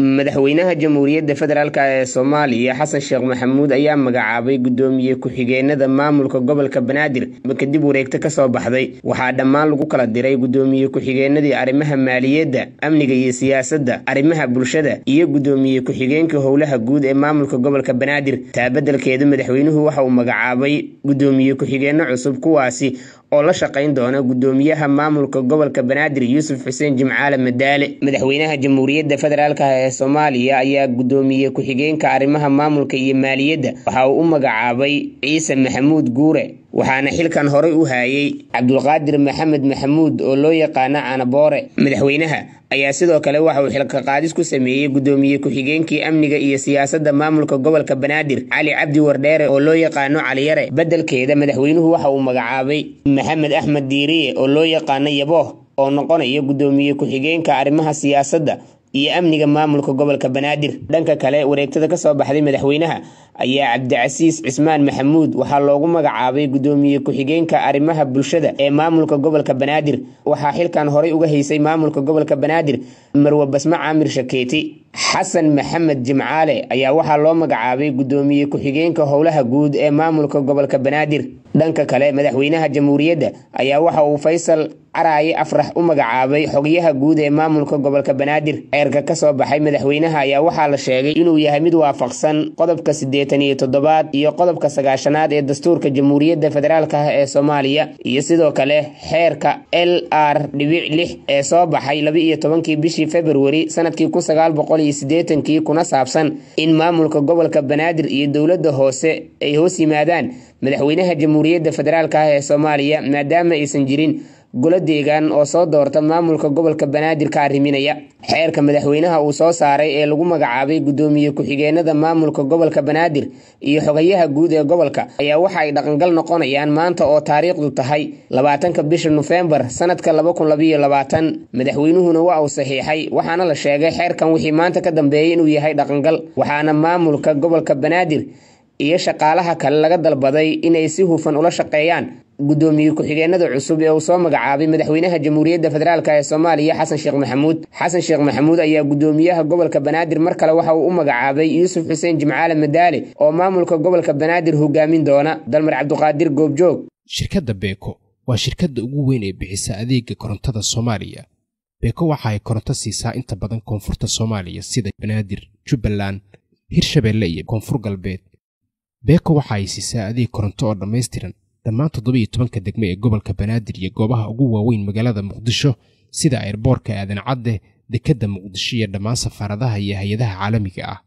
madaxweynaha jamhuuriyadda federaalk ee soomaaliya xasan sheekh maxamuud ayaa magacaabay gudoomiye ku-xigeenada maamulka gobolka banaadir kadib wareegto kasoo baxday waxaa dhammaan lagu kala diray gudoomiye ku-xigeenadii arrimaha maaliyadda amniga iyo siyaasadda arrimaha bulshada iyo gudoomiye ku-xigeenka howlaha guud ee maamulka gobolka banaadir taa beddelkeeda madaxweynuhu waxa uu magacaabay gudoomiye ku-xigeenno cusub kuwaasi oo la shaqayn doona gudoomiyaha maamulka gobolka banaadir yuusuf xuseen jimcaale madaale madaxweynaha jamhuuriyadda federaalk ee soomaaliya ayaa gudoomiye ku-xigeenka arrimaha maamulka iyo maaliyadda waxa uu u magacaabay ciise maxamuud guure waxaana xilkan horey u haayay cabdulqaadir maxamed maxamuud oo loo yaqaano canaboore madaxweynaha ayaa sidoo kale waxa uu xilka qaadis ku sameeyey gudoomiye ku-xigeenkii amniga iyo siyaasadda maamulka gobolka banaadir cali cabdi wardheere oo loo yaqaano caliyare beddelkeeda madaxweynuhu waxa uu magacaabay maxamed axmed diiriye oo loo yaqaano yabooh oo noqonaya gudoomiye ku-xigeenka arrimaha siyaasadda iyo amniga maamulka gobolka banaadir dhanka kale wareegtada kasoo baxday madaxweynaha ayaa cabdicasiis cismaan maxamuud waxaa loogu magacaabay gudoomiye ku-xigeenka arrimaha bulshada ee maamulka gobolka banaadir waxaa xilkan horey uga haysay maamulka gobolka banaadir marwe basme caamir shakeeti xasan maxamed jimcaale ayaa waxaa loo magacaabay gudoomiye ku-xigeenka howlaha guud ee maamulka gobolka banaadir dhanka kale madaxweynaha jamhuuriyadda ayaa waxa uu faysal caraaye afrax u magacaabay xogyaha guud ee maamulka gobolka banaadir ceerka kasoo baxay madaxweynaha ayaa waxaa la sheegay inuu yahay mid waafaqsan qodobka siddeetan iyo toddobaad iyo qodobka sagaashanaad ee dastuurka jamhuuriyadda federaalk ah ee soomaaliya iyo sidoo kale xeerka l r dhibic lix ee soo baxay laba-iyo tobankii bishii februari sanadkii kun sagaal boqol iyo siddeetankii kuna saabsan in maamulka gobolka banaadir iyo dowladda hoose ay hoos yimaadaan madaxweynaha jamhuuriyadda federaalk ah ee soomaaliya maadaama aysan jirin golo deegaan oo soo doorta maamulka gobolka banaadir ka arriminaya xeerka madaxweynaha uu soo saaray ee lagu magacaabay gudoomiye ku-xigeenada maamulka gobolka banaadir iyo xogayaha guud ee gobolka ayaa waxa ay dhaqangal noqonayaan maanta oo taariikhdu tahay labaatanka bisha nofembar sanadka laba kun labayo labaatan madaxweynuhuna waa uu saxiixay waxaana la sheegay xeerkan wixii maanta ka dambeeyay inuu yahay dhaqangal waxaana maamulka gobolka banaadir iyo shaqaalaha kale laga dalbaday inay si hufan ula shaqeeyaan gudoomiye ku-xigeenada cusub ee uu soo magacaabay madaxweynaha jamhuuriyadda federaalk ee soomaaliya xasan sheekh maxamuud xasan sheekh maxamuud ayaa gudoomiyaha gobolka banaadir mar kale waxa uu u magacaabay yuusuf xuseen jimcaale madaale oo maamulka gobolka banaadir hogaamin doona dalmar cabduqaadir goobjoog shirkadda beeko waa shirkadda ugu weyn ee bixisa adeega korontada soomaaliya beeko waxa ay koronto siisaa inta badan koonfurta soomaaliya sida banaadir jubbaland hirshabeelle iyo koonfur galbeed beeko waxa ay siisaa adeeg koronto oo dhammaystiran dhammaan toddobiiyo tobanka degmo ee gobolka banaadir iyo goobaha ugu waaweyn magaalada muqdisho sida ayrboorka aadan cadde dekedda muqdisho iyo dhammaan safaaradaha iyo hay-adaha caalamiga ah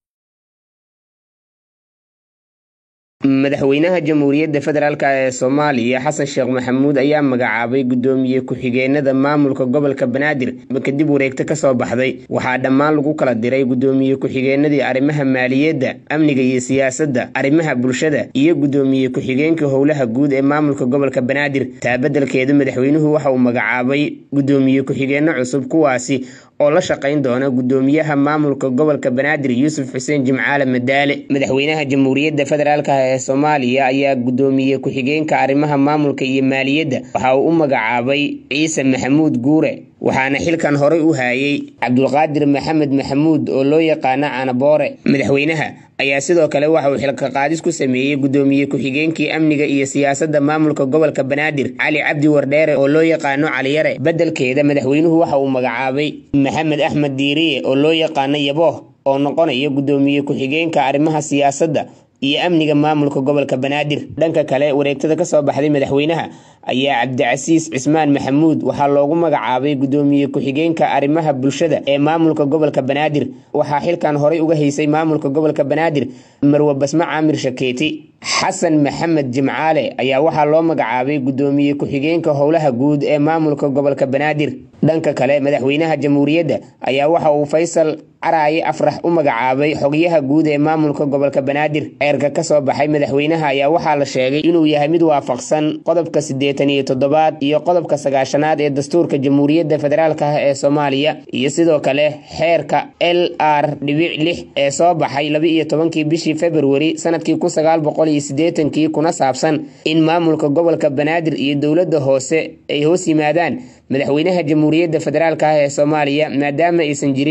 madaxweynaha jamhuuriyadda federaalk ee soomaaliya xasan sheekh maxamuud ayaa magacaabay gudoomiye ku-xigeenada maamulka gobolka banaadir kadib wareegto kasoo baxday waxaa dhammaan lagu kala diray gudoomiye ku-xigeenadii arrimaha maaliyadda amniga iyo siyaasadda arrimaha bulshada iyo gudoomiye ku-xigeenka howlaha guud ee maamulka gobolka banaadir taa beddelkeeda madaxweynuhu waxa uu magacaabay gudoomiye ku-xigeenno cusub kuwaasi oo la shaqayn doona gudoomiyaha maamulka gobolka banaadir yuusuf xuseen jimcaale madaale madaxweynaha jamhuuriyadda federaalk ee soomaaliya ayaa gudoomiye ku-xigeenka arrimaha maamulka iyo maaliyadda waxa uu u magacaabay ciise maxamuud guure waxaana xilkan horey u haayay cabdulqaadir maxamed maxamuud oo loo yaqaano canaboore madaxweynaha ayaa sidoo kale waxa uu xilka qaadis ku sameeyey gudoomiye ku-xigeenkii amniga iyo siyaasadda maamulka gobolka banaadir cali cabdi wardheere oo loo yaqaano caliyare beddelkeeda madaxweynuhu waxa uu magacaabay maxamed axmed diiriye oo loo yaqaano yabooh oo noqonaya gudoomiye ku-xigeenka arrimaha siyaasadda iyo amniga maamulka gobolka banaadir dhanka kale wareegtada kasoo baxday madaxweynaha ayaa cabdicasiis cismaan maxamuud waxaa loogu magacaabay gudoomiye ku-xigeenka arrimaha bulshada ee maamulka gobolka banaadir waxaa xilkan horey uga haysay maamulka gobolka banaadir marwe basme caamir shakeeti xasan maxamed jimcaale ayaa waxaa loo magacaabay gudoomiye ku-xigeenka howlaha guud ee maamulka gobolka banaadir dhanka kale madaxweynaha jamhuuriyadda ayaa waxa uu faysal caraaye afrax u magacaabay xogyaha guud ee maamulka gobolka banaadir ceerka kasoo baxay madaxweynaha ayaa waxaa la sheegay inuu yahay mid waafaqsan qodobka siddeetan iyo toddobaad iyo qodobka sagaashanaad ee dastuurka jamhuuriyadda federaalk ah ee soomaaliya iyo sidoo kale xeerka l r dhibic lix ee soo baxay laba-iyo tobankii bishii februari sanadkii kun sagaal boqol iyo siddeetankii kuna saabsan in maamulka gobolka banaadir iyo dowladda hoose ay hoos yimaadaan madaxweynaha jamhuuriyadda federaalk ah ee soomaaliya maadaama aysan jirin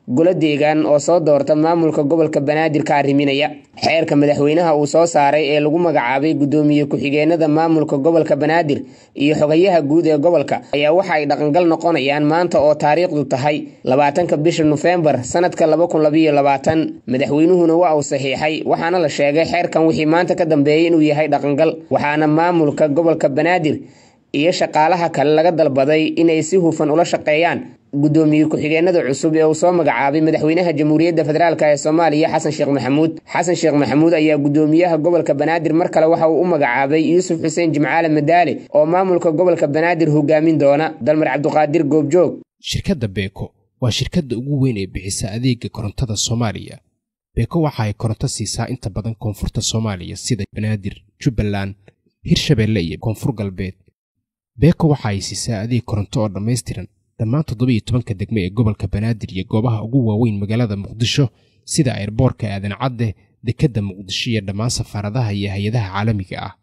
golo deegaan oo soo doorta maamulka gobolka banaadir ka arriminaya xeerka madaxweynaha uu soo saaray ee lagu magacaabay gudoomiye ku-xigeenada maamulka gobolka banaadir iyo xogayaha guud ee gobolka ayaa waxa ay dhaqangal noqonayaan maanta oo taariikhdu tahay labaatanka bisha nofembar sanadka madaxweynuhuna waa uu saxiixay waxaana la sheegay xeerkan wixii maanta ka dambeeyay inuu yahay dhaqangal waxaana maamulka gobolka banaadir iyo shaqaalaha kale laga dalbaday inay si hufan ula shaqeeyaan gudoomiye ku-xigeenada cusub ee uu soo magacaabay madaxweynaha jamhuuriyadda federaalk ee soomaaliya xasan sheekh maxamuud xasan sheekh maxamuud ayaa gudoomiyaha gobolka banaadir mar kale waxa uu u magacaabay yuusuf xuseen jimcaale madaale oo maamulka gobolka banaadir hogaamin doona dalmar cabduqaadir goobjoog shirkadda beeko waa shirkadda ugu weyn ee bixisa adeega korontada soomaaliya beeko waxa ay koronto siisaa inta badan koonfurta soomaaliya sida banaadir jubbaland hirshabeelle iyo koonfur galbeed beeko waxa ay siisaa adeeg koronto oo dhammaystiran dhammaan toddobiyo tobanka degme ee gobolka banaadir iyo goobaha ugu waaweyn magaalada muqdisho sida ayrboorka aadan cadde dekedda muqdisho iyo dhammaan safaaradaha iyo hay-adaha caalamiga ah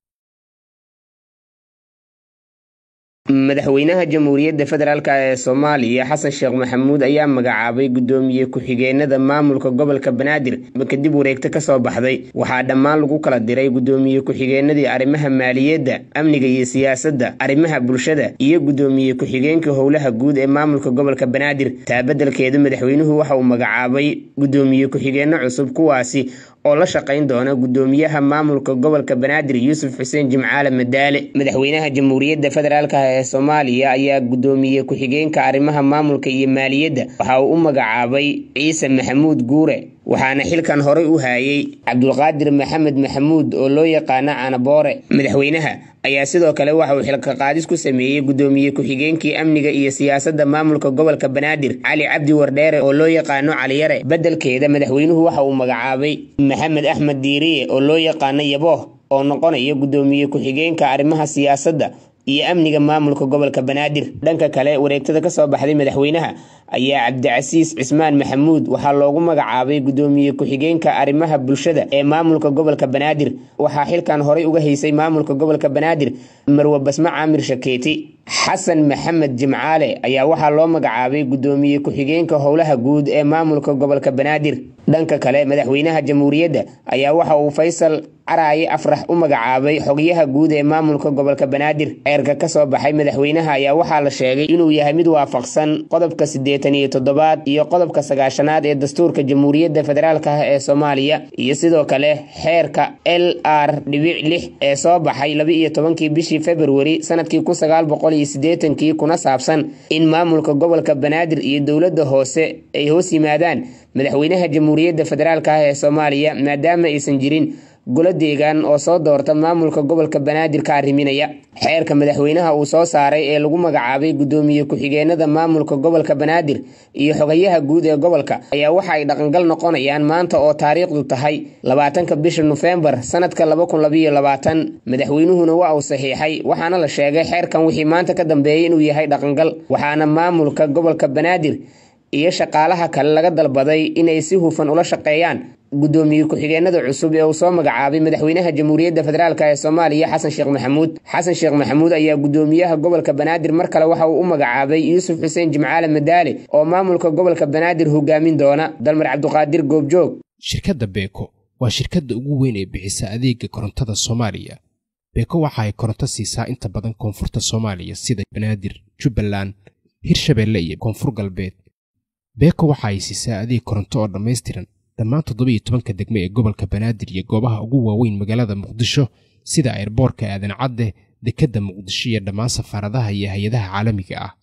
madaxweynaha jamhuuriyadda federaalk ee soomaaliya xasan sheekh maxamuud ayaa magacaabay gudoomiye ku-xigeenada maamulka gobolka banaadir kadib wareegto kasoo baxday waxaa dhammaan lagu kala diray gudoomiye ku-xigeenadii arrimaha maaliyadda amniga iyo siyaasadda arrimaha bulshada iyo gudoomiye ku-xigeenka howlaha guud ee maamulka gobolka banaadir taabadelkeeda madaxweynuhu waxa uu magacaabay gudoomiye ku-xigeenno cusub kuwaasi oo la shaqayn doona gudoomiyaha maamulka gobolka banaadir yuusuf xuseen jimcaale madaale madaxweynaha jamhuuriyadda federaalk ee soomaaliya ayaa gudoomiye ku-xigeenka arrimaha maamulka iyo maaliyadda waxa uu u magacaabay ciise maxamuud guure waxaana xilkan horey u haayay cabdulqaadir maxamed maxamuud oo loo yaqaano canaboore madaxweynaha ayaa sidoo kale waxa uu xilka qaadis ku sameeyey gudoomiye ku-xigeenkii amniga iyo siyaasadda maamulka gobolka banaadir cali cabdi wardheere oo loo yaqaano caliyare beddelkeeda madaxweynuhu waxa uu magacaabay maxamed axmed diiriye oo loo yaqaano yabooh oo noqonaya gudoomiye ku-xigeenka arrimaha siyaasadda iyo amniga maamulka gobolka banaadir dhanka kale wareegtada kasoo baxday madaxweynaha ayaa cabdicasiis cismaan maxamuud waxaa loogu magacaabay gudoomiye ku-xigeenka arrimaha bulshada ee maamulka gobolka banaadir waxaa xilkan horey uga haysay maamulka gobolka banaadir marwe basme caamir shakeeti xasan maxamed jimcaale ayaa waxaa loo magacaabay gudoomiye ku-xigeenka howlaha guud ee maamulka gobolka banaadir dhanka kale madaxweynaha jamhuuriyadda ayaa waxa uu faysal caraaye afrax u magacaabay xogyaha guud ee maamulka gobolka banaadir ceerka kasoo baxay madaxweynaha ayaa waxaa la sheegay inuu yahay mid waafaqsan qodobka siddeetan iyo toddobaad iyo qodobka sagaashanaad ee dastuurka jamhuuriyadda federaalk ah ee soomaaliya iyo sidoo kale xeerka l r dhibic lix ee soo baxay laba iyo tobankii bishii februari sanadkii kun sagaal boqol iyo siddeetankii kuna saabsan in maamulka gobolka banaadir iyo dowladda hoose ay hoos yimaadaan madaxweynaha jamhuuriyadda federaalk ah ee soomaaliya maadaama aysan jirin golo deegaan oo soo doorta maamulka gobolka banaadir ka arriminaya xeerka madaxweynaha uu soo saaray ee lagu magacaabay gudoomiye ku-xigeenada maamulka gobolka banaadir iyo xogayaha guud ee gobolka ayaa waxa ay dhaqangal noqonayaan maanta oo taariikhdu tahay labaatanka bisha nofembar sanadka madaxweynuhuna waa uu saxiixay waxaana la sheegay xeerkan wixii maanta ka dambeeyay inuu yahay dhaqangal waxaana maamulka gobolka banaadir iyo shaqaalaha kale laga dalbaday inay si hufan ula shaqeeyaan gudoomiye ku-xigeenada cusub ee uu soo magacaabay madaxweynaha jamhuuriyadda federaalk ee soomaaliya xasan sheekh maxamuud xasan sheekh maxamuud ayaa gudoomiyaha gobolka banaadir mar kale waxa uu u magacaabay yuusuf xuseen jimcaale madaale oo maamulka gobolka banaadir hogaamin doona dalmar cabduqaadir goobjoog shirkadda beeko waa shirkadda ugu weyn ee bixisa adeega korontada soomaaliya beeko waxa ay koronto siisaa inta badan koonfurta soomaaliya sida banaadir jubbaland hirshabeelle iyo koonfur galbeed beeko waxa ay siisaa adeeg koronto oo dhammaystiran dhammaan toddobiyo tobanka degme ee gobolka banaadir iyo goobaha ugu waaweyn magaalada muqdisho sida ayrboorka aadan cadde dekedda muqdisho iyo dhammaan safaaradaha iyo hay-adaha caalamiga ah